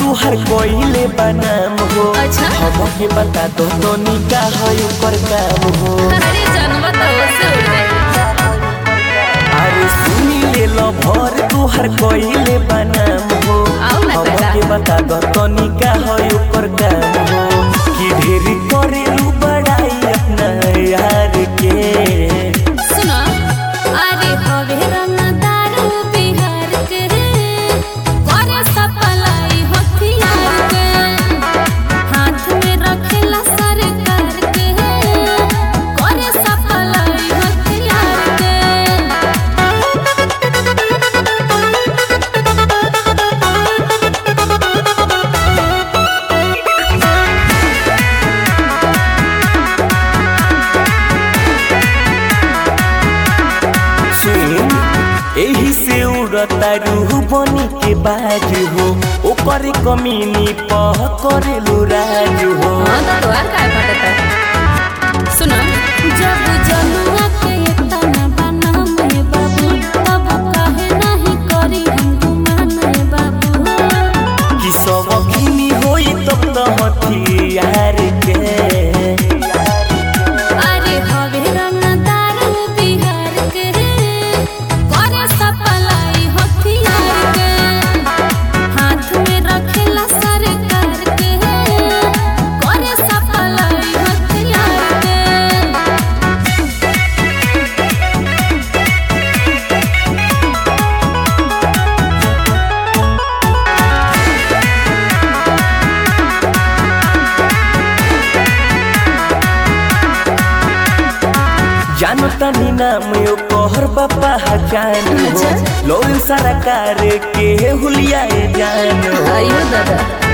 तुहर कोइले बनाम हो अच्छा। हमके बता दो तो निका है ऊपर काम हो अरे जानवा तो से उड़ गई अरे सुनी ले लो भर तुहर कोइले बनाम हो आओ ना बेटा। हमके बता दो तो निका है ऊपर काम हो कि ढेर करे लू बड़ाई अपना यार के सुनो अरे हवे रंगदार बिहार के करे सपलाई हथियार के हाथ में रखेला सरकार के करे सपलाई हथियार के सुन एही से उड़ता रूह बनी के बाज हो ओकर कमीनी पह करेलू राज हो हाँ तो द्वार काय फटता सुनो जब जनुआ के तना बनम हे बाबू तब काहे नहीं करी हम गुमान हे बाबू कि सब खिनी होई तब तो हथियार के अरे हवे रंगदार बिहार के करे सपलाई हथियार के हाथ में रखेला सरकार के करे सपलाई हथियार के जानो तनी नाम यो कहर बापा जान हो अच्छा। लोन सरकार के हुलिया जान हो आयो दादा